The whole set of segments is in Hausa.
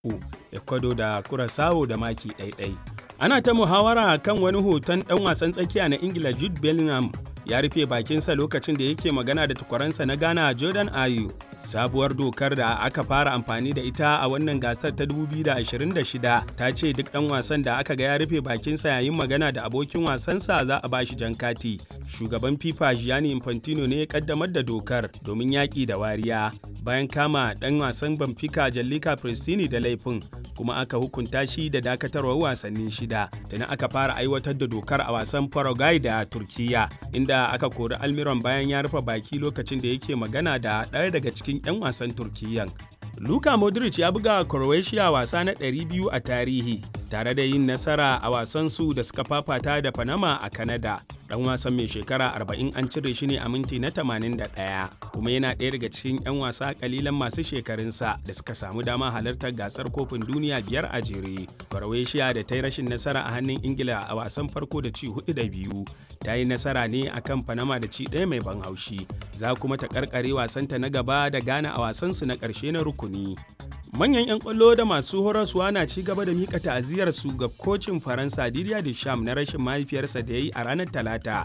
ecuador da curaçao da maki ɗaiɗai ana ta muhawara kan wani hoton ɗan wasan tsakiya na ingila jude bellingham ya rufe bakinsa lokacin da yake magana da takwaransa na ghana jordan ayu sabuwar dokar da aka fara amfani da ita a wannan gasar ta 2026 ta ce duk ɗan wasan da aka ga ya rufe bakinsa yayin magana da abokin wasansa za a bashi jan kati shugaban fifa gianni infantino ne ya kaddamar da dokar domin yaƙi da wariya bayan kama ɗan wasan benfica jallika pristini da laifin kuma aka hukunta shi da dakatarwar wasanni shida tuni aka fara aiwatar da dokar a wasan paraguay da turkiya inda aka kori almiron bayan ya rufe baki lokacin da yake magana da ɗaya daga cikin 'yan wasan turkiyan luka modric ya buga croatia wasa na 200 a tarihi tare da yin nasara a wasan su da suka fafata da panama a canada dan wasan mai shekara 40 an cire shi ne a minti na 81 kuma yana ɗaya daga cikin 'yan wasa kalilan masu shekarunsa da suka samu dama halartar gasar kofin duniya biyar a jere croatia da ta yi rashin nasara a hannun ingila a wasan farko da ci hudu da biyu ta yi nasara ne akan panama da ci ɗaya mai ban haushi za kuma ta karkare wasanta na gaba da ghana a wasansu na ƙarshe na rukuni manyan 'yan kwallo da masu horaswa na ci gaba da mika ta'aziyar su ga kocin faransa didier deschamps na rashin mahaifiyarsa da ya yi a ranar talata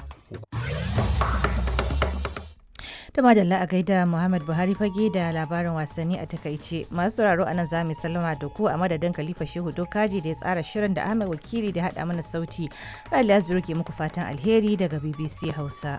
da madalla a gaida muhammad buhari fage da labarin wasanni a takaice masu sauraro a nan za mu sallama da ku a madadin khalifa shehu dokaji da ya tsara shirin da ahmed wakili da haɗa mana sauti rali asbiru ke muku fatan alheri daga bbc hausa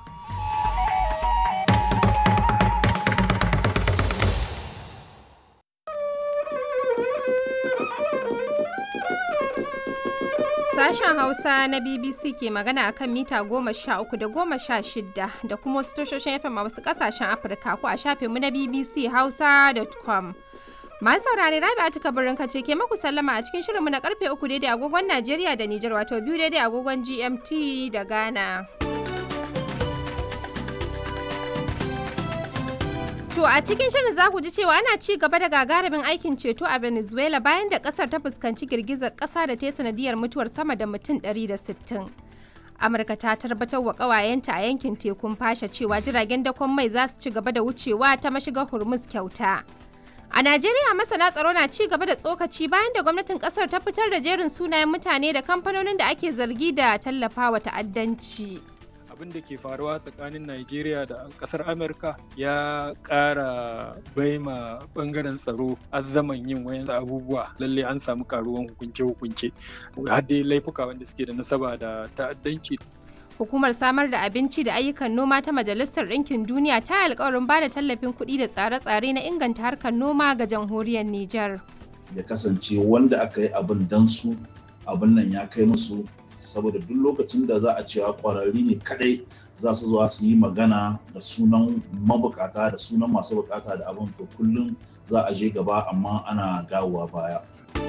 Sashen Hausa na BBC ke magana a kan mita goma sha uku da goma sha shida da kuma wasu tashoshin FM a wasu kasashen Afirka ko a shafinmu na BBC Hausa.com. Masu saurare Rabi a tuka birnin kace ke maku sallama a cikin shirinmu na karfe uku daidai agogon Najeriya da Nijar wato biyu daidai agogon GMT da Ghana. To a cikin shirin za ku ji cewa ana ci gaba da gagarumin aikin ceto a Venezuela bayan da kasar ta fuskanci girgizar kasa da ta sanadiyar mutuwar sama da mutum 160. Amurka ta tabbatar wa kawayenta a yankin tekun fasha cewa jiragen dakon mai za su ci gaba da wucewa ta mashigar Hormuz kyauta. A Najeriya masana tsaro na ci gaba da tsokaci bayan da gwamnatin kasar ta fitar da jerin sunayen mutane da kamfanonin da ake zargi da tallafawa ta'addanci. abin da ke faruwa tsakanin Najeriya da kasar Amurka ya ƙara baima bangaren tsaro azzaman yin wayan abubuwa lalle an samu karuwan hukunce-hukunce har dai laifuka wanda suke da nasaba da ta'addanci Hukumar samar da abinci da ayyukan noma ta Majalisar Ɗinkin Duniya ta yi alkawarin ba da tallafin kuɗi da tsare-tsare na inganta harkar noma ga jamhuriyar Nijar. Ya kasance wanda aka yi abin dan su abin nan ya kai musu saboda duk lokacin da za a cewa kwararri ne kadai za su zuwa su yi magana da sunan mabukata da sunan masu bukata da abin to kullum za a je gaba amma ana dawowa baya.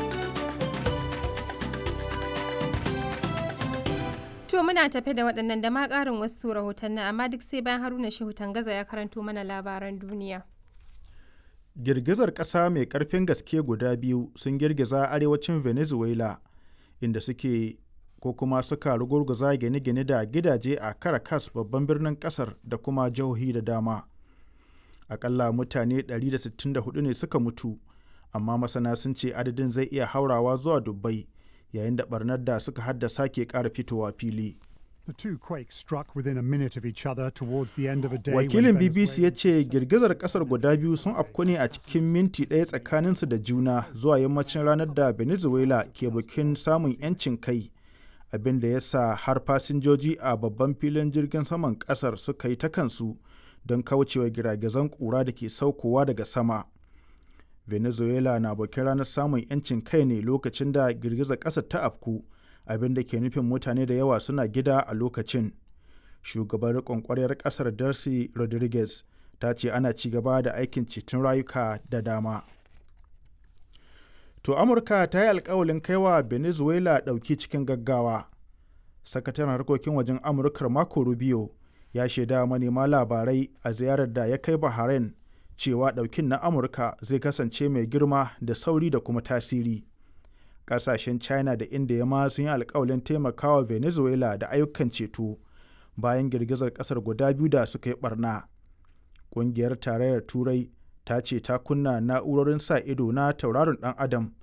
To muna tafe da waɗannan da ma ƙarin wasu rahotanni amma duk sai bayan haruna shehu tangaza ya karanto mana labaran duniya. Girgizar ƙasa mai ƙarfin gaske guda biyu sun girgiza arewacin Venezuela inda suke ko kuma suka rugurguza gine-gine da gidaje a Caracas babban birnin kasar da kuma jihohi da dama. Akalla mutane 164 ne suka mutu, amma masana sun ce adadin zai iya haurawa zuwa dubbai yayin da barnar da suka haddasa ke ƙara fitowa fili. The two quakes struck within a minute of each other towards the end of a day. Wakilin BBC ya ce girgizar kasar guda biyu sun afku ne a cikin minti ɗaya tsakaninsu da juna zuwa yammacin ranar da Venezuela ke bikin samun 'yancin kai. abin da ya sa har fasinjoji a babban filin jirgin saman kasar suka yi ta kansu don kaucewa giragizan kura da ke saukowa daga sama venezuela na bakin ranar samun 'yancin kai ne lokacin da girgizar ƙasar ta afku abin da ke nufin mutane da yawa suna gida a lokacin shugaban riƙon ƙwaryar ƙasar darcy rodriguez ta ce ana ci gaba da aikin ceton rayuka da dama To Amurka ta yi alkawalin kaiwa Venezuela ɗauki cikin gaggawa. Sakataren harkokin wajen Amurkar Marco Rubio ya shaida manema labarai a ziyarar da ya kai Bahrain cewa ɗaukin na Amurka zai kasance mai girma da sauri da kuma tasiri. Ƙasashen China da India ma sun yi alkawalin taimakawa Venezuela da ayyukan ceto bayan girgizar ƙasar guda biyu da suka yi ɓarna. Ƙungiyar Tarayyar Turai ta ce ta kunna na'urorin sa ido na tauraron dan adam